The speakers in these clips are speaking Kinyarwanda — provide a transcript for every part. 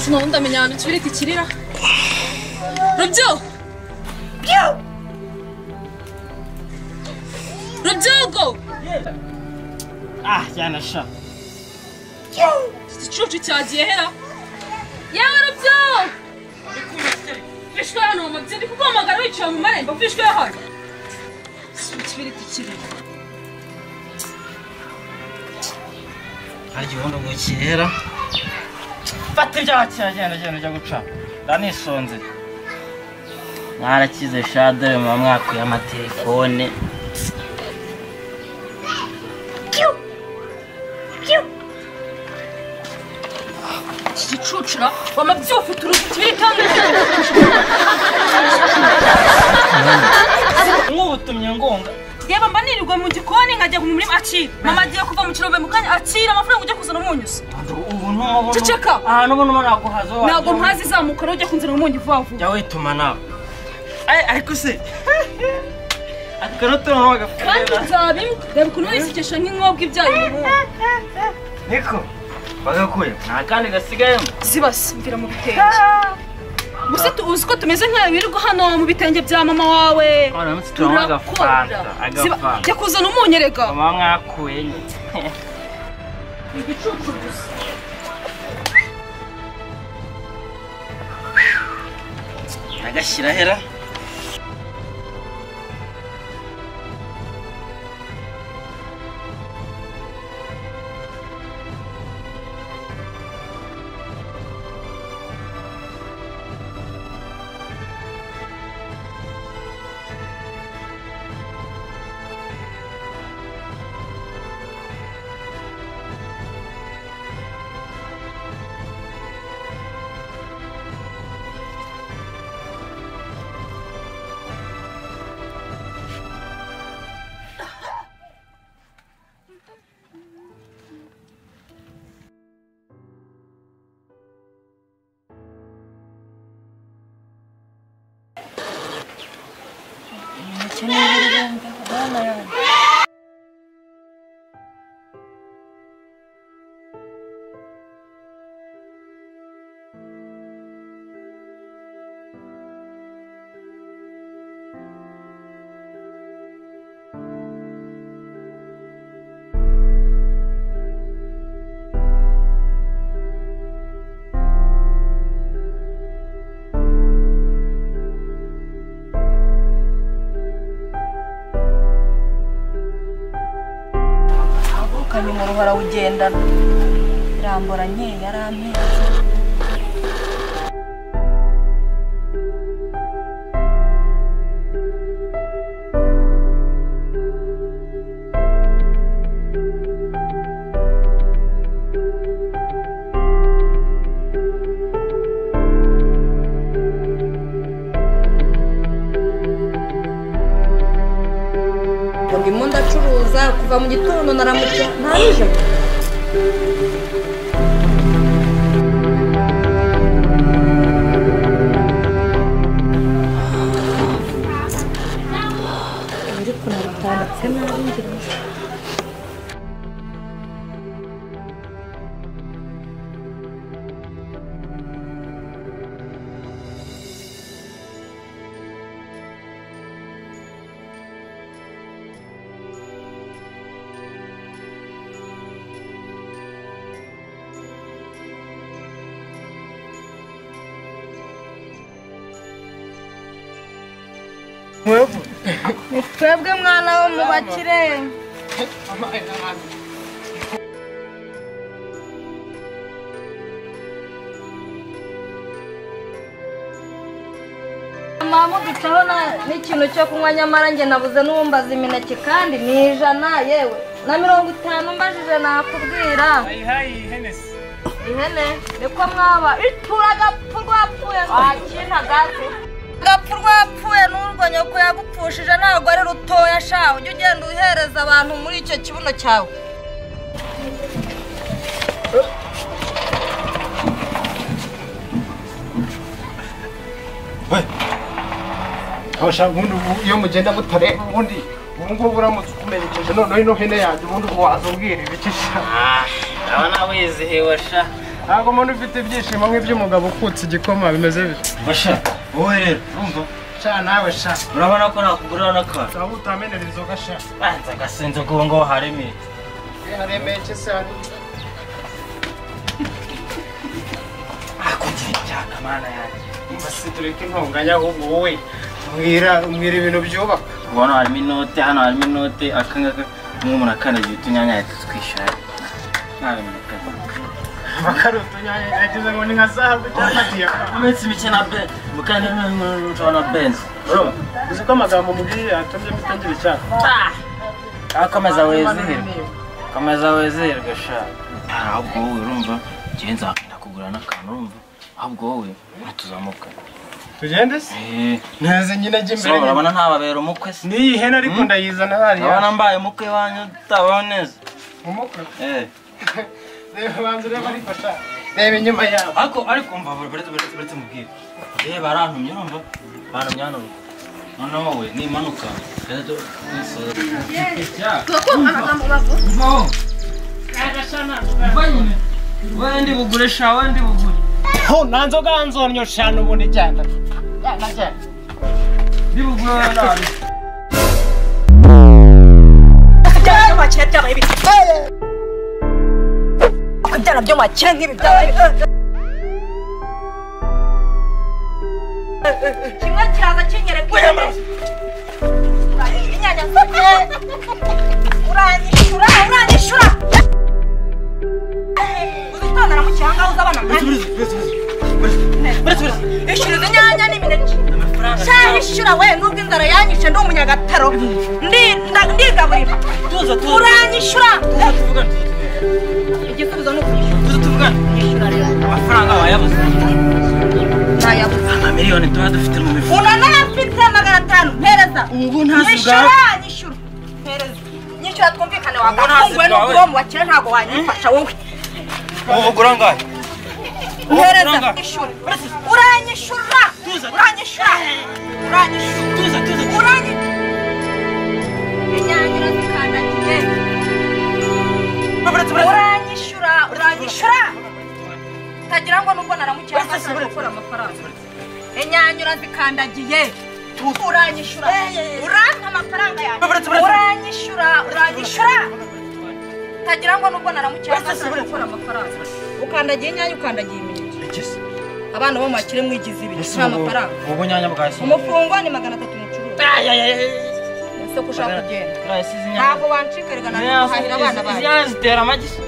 ahantu tubireke kirira rubyo rubyogo Ah, cyane sha. iki gicucu cyagiye hera yewe rubyo bishwe hano mu mabyi ndi kuguhamagara wicaye mu marembo bishwe hano tubireke kirira Hari igihondo ngo cyera. Fata ibyaha cyagenda cyane cyo guca. Ndanisonze. Mwarakize sha dore muba mwakuye amatelefone. iki gicucu ra wamabyi ufite uruzitiro itandatu Mwubutumye ngonga. reba mba nirirwa mu gikoni nkajya mu murima akira mama agiye kuva mu kirombe mu kanya akira amafaranga ujya kuzana umunyuzi Ubu ntumubona. Ceceka. Ahantu ubu ntumubona naguhaza. ntabwo mpazi izamuka rero ujya kunzana umunyu vuba vuba Jya wituma nawe. Ay, ariko se. Akano tuntu kandi bagafurira. nzabimu reba ukuntu wisekesha nk'inkobwa ibyaye umuhungu Niko. Bagakuye. Nta kandi gasigayemo. zibase mvira mu bitenge gusa tu- uzi ko tumeze nk'ayo birirwa hano mu bitenge bya mama wawe Uramutse tubona turakora agafanta. Ziba- Agafanta. jya kuzana umunyu erega muba mwakuye nyine igicucu gusa agashyira hera ukanye mu ruhora ugendana irambora nke yarampenze ndimo ndacuruza kuva mu gitondo naramutse ntabije ni twebwe mwana wo mu bakire mama ducaho na- n'ikintu cyo kunywa nyamara njye nabuze n'uwumbaza imineke kandi ni ijana yewe na mirongo itanu mbajije nakubwira ihene niko mwaba itura agapfu rwapfuye wakinta gato agapfu rwapfuye n'urwo nyoko yagupfushije ntabwo ari rutoya sha ujya ugenda uhereza abantu muri icyo kibuno cyawe abashaka ubundi ubu iyo mugenda mutareba ubundi ubu ngubu uramutse ukumerekeje noneho ino hene yanjye ubundi ubu wazubwira ibiki sha urabona wizihiwe sha ntabwo umuntu ufite ibyishimo nk'iby'umugabo ukutse igikoma bimeze bityo basha wowe rero urumva sha nawe sha urabona ko nakugurira n'akantu waba utamenera inzoga sha banza agasenze ngo ngo haremeye haremeye iki se hari akugira ibyaha mana yanjye Umva se tureke intonganya ahubwo wowe mbwira mbwira ibintu byubaka Ubu hano harimo inote hano harimo inote akangaka umwe umuntu akandagira utunyanya ahita atwishyura nta bintu bikaba bakari utunyanya yagize ngo ni nka zahabu cyangwa diyama mu minsi mike na ben mukandi n'umuntu na benzi urumva uzi ko amagambo mubwiye yatumye mutagira icyaha Ah, komeza wizihirwe komeza wizihirwe sha ahubwo wowe urumva njyewe nzagenda kugura n'akantu urumva ahubwo wowe ntituzamuka tugende se ntaze nyine ajya so imbere urabona ntababera umukwe se n'iyi hene ariko ndayizana urabona hariya mbaye umukwe wanyu utabaho neza umukwe Eh. reba banza ureba ariko sha reba inyuma yabo ariko ariko mva buretse buretse buretse mubwire eh barantumye urumva barantumye hano noneho wowe nimanuka rero tu- twisoza. Mvaho. Mva nyine. Wowe ndi bugure sha wowe ndi bugure ho nta nzoga nzonyo sha n'ubundi cyane ndi bugure nabi byara byo makera byabaye biti byara byo makera nk'ibi byabaye kimwe kiraza kinyereka inyanya nzanye uranyishura uranyishura uzitondera mu cyanga uza abana mwanya ishyura izi nyanya n'imineke shayi ishyura we nubwo inzara yanyishe ndi umunyagataro ndi- nda- ndigaburira tuza tuza uranyishyura tuvugane igisubizo ni ukwishyura tuza tuvugane nyishyura rero amafaranga wayabuze ntayabuze amamiliyoni tuba dufite mu mifuka unanayafite magana atanu mpereza ubu nyishyura nyishyura mpereza nyishyura twumvikane wakafunguwe bwawe. n'ubwo mu bakire ntabwo wanyifasha wowe ubu ugura angahe mpereza nanga. nyishyura uranyishyura Tuza. uranyishyura uranyishyura tuza tuza uranye inyanya urazikandagiye uranyishyura uranyishyura utagira ngo nubwo naramukira hasi gukora amafaranga inyanya urazikandagiye uranyishyura uranka amafaranga yanjye uranyishyura uranyishyura utagira ngo nubwo naramukira hasi gukora amafaranga ukandagiye inyanya ukandagiye imineke abana bo mu bakire mwigize ibintu nta mafaranga ubu nyanya bwahise umufungwa ni magana atatu mucuruzi ese ko ushaka kugenda bwahisize inyanya ntabwo wancikarirwa na guhahira abana izi banjye nyanya zitera amagi se?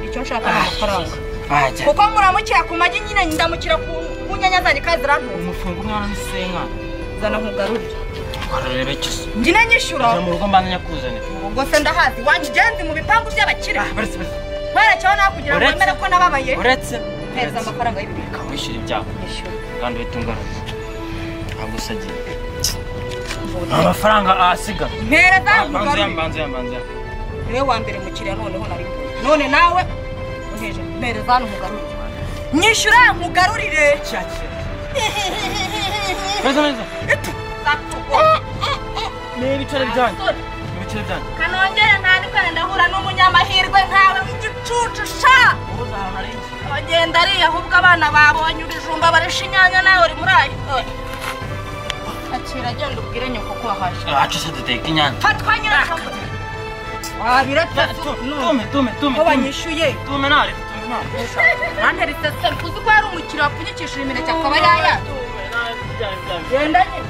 icyo nshaka ni amafaranga bajya kuko muramukira ku magi nyine ndamukira ku ku nyanya zanjye kandi zirantunze umufungo umwana n'isenga zana nkugarurire ukarureba iki se njye nyishyura Ukaza mu rugo mbanza nyakuzanira ubwo se ndahazi wangenzi mu bipangu by'abakire uretse werekeho nawe kugira ngo Uretse- wemere ko nababaye uretse mpereza amafaranga y'ibibiri ukamwishyura ibyago nyishyura kandi uhita ungaruza ntabwo usagiye amafaranga ahasiga mpereza mbanza nkugarurire mbanza mbanza niwe wa mbere mukiriya noneho nari none nawe uheje mpereza hano nkugarurire nyishyura nkugarurire neza neza ni ibiceri byanyu Sorry. ni ibiceri byanyu kanongere ntandikane ndahura n'umunyamahirwe nkawe w'igicucu sha ubuze ahantu hari inzu bagenda ariya ahubwo abana babonye ibijumba barisha inyanya nawe uri muri ayo akira agenda ubwire nyoko ko wahashe acu se duteka inyanya fatwa nyirakamu wabiretse tume tume tume ko banyishuye tume nare tume nare banteretse se kuzi ko hari umukiriya wapfunyikishije imineke akaba yaya genda nyine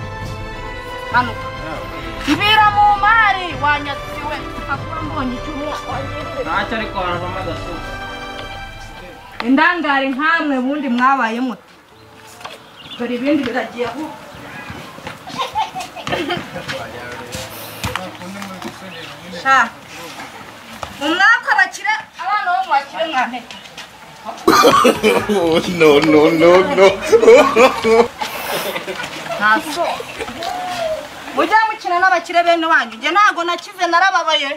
hanuka mbira mu mari wanyatsiwe akaba mbonye icyumweru ntacyo ariko haravamo agasozi indangare nkamwe ubundi mwabaye muto dore ibindi biragiye aho sha mu mwaka bakire abana bo mu bakire mwantete no no no no ntaso mujya mukina n'abakire bene wanyu njye ntago nakize narababaye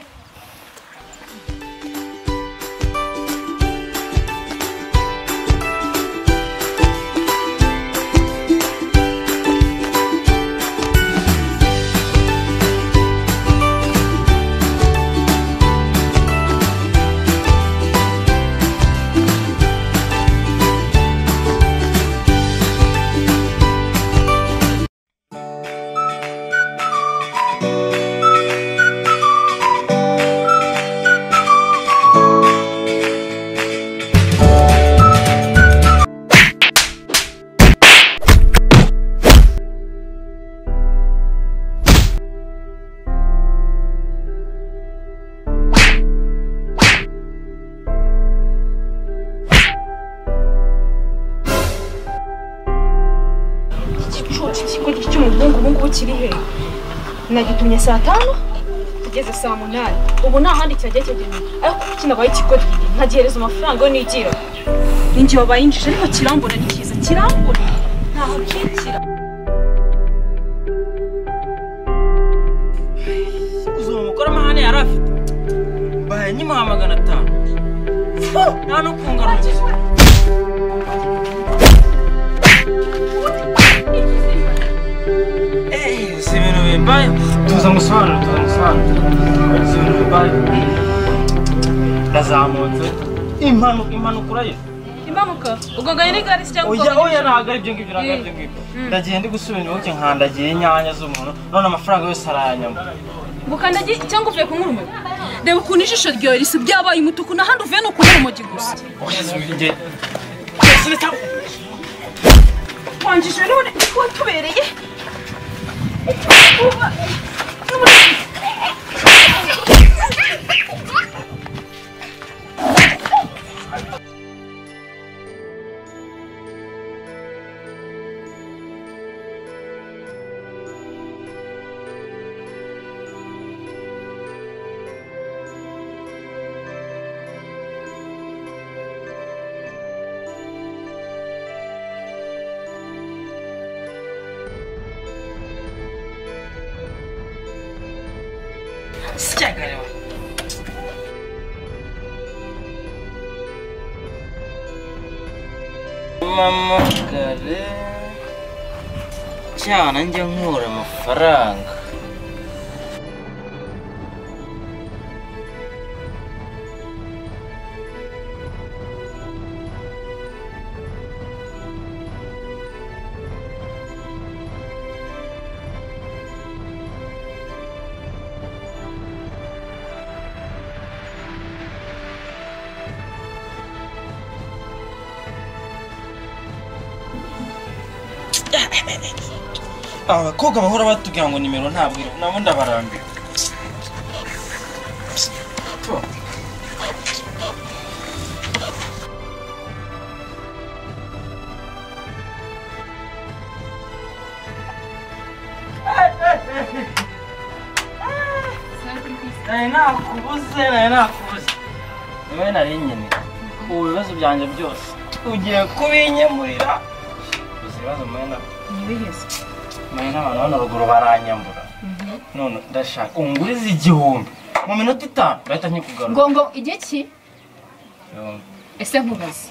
ngubu kiri he nagitumye saa tanu tugeze saa munani ubu nta handi cyagiye kigenewe ariko kuki nabaye ikigodyi nkagihereza amafaranga yo nigira ninjye wabayinjije ariko kirambona ni cyiza kirambona ntaho kigira uzi uwo mugore amahane yari afite baye nyimuha magana atanu Fu, nta no kungarura Ey, si ibintu bimbayeho tuzamusobanura tuzamusobanura si ibintu bimbayeho ndazamutse impanuka impanuka urayizi impanuka ubwo nganya ni gare se cyangwa ubwo oya nganya oya ntabwo ari ibyo ngibyo ntabwo ari ibyo ngibyo ndagiye ndi gusubira iwacu nkandagiye inyanya z'umuntu none amafaranga yose arayanyama gukandagiye cyangwa uvuye kunywa urumogi reba ukuntu ijisho ryawe risa byabaye umutuku n'ahandi uvuye ni ukunywa urumogi gusa oya zibinge wanjije none watubereye mama kare cyana njya nkura amafaranga abakobwa bahora batubwira ngo nimero ntabwo iriho nabo ndabarambira nari nakubuze nari nakubuze niwe nari nyine ubu bibazo byanjye byose ugiye kubinyemurira uzi ibibazo mwene mwene abantu hano ruguru baranyambura none ndashaka unguriza igihumbi mu minota itanu ndahita nkikugarura ngo ngo igihe ki ese nkubaze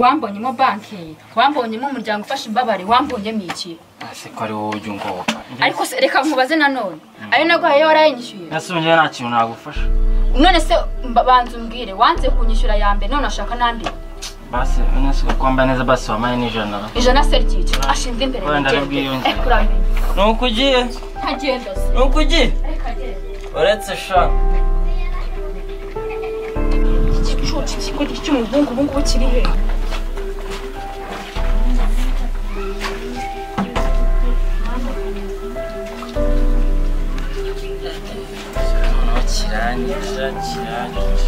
wambonyemo banki wambonyemo umuryango ufasha imbabare wambonyemo iki ese ko ari wowe ujya ungoboka ariko se reka nkubaze nanone ayo naguhaye warayanyishyuye ese njyewe nta kintu nagufasha none se mba- banza umbwire wanze kunyishyura ya mbere none ashaka n'andi basi nese kwambaye neza basi wamaye n'ijana ijana se ry'icyo ashinzwe imbere Wenda y'igende. arabwiyongera. Eh, kuramenya ni uko ugiye ntagenda se ni uko ugiye reka agende uretse sha igicucu cy'ikigo cy'umuhungu ubu ngubu kiri he kirangije kirangije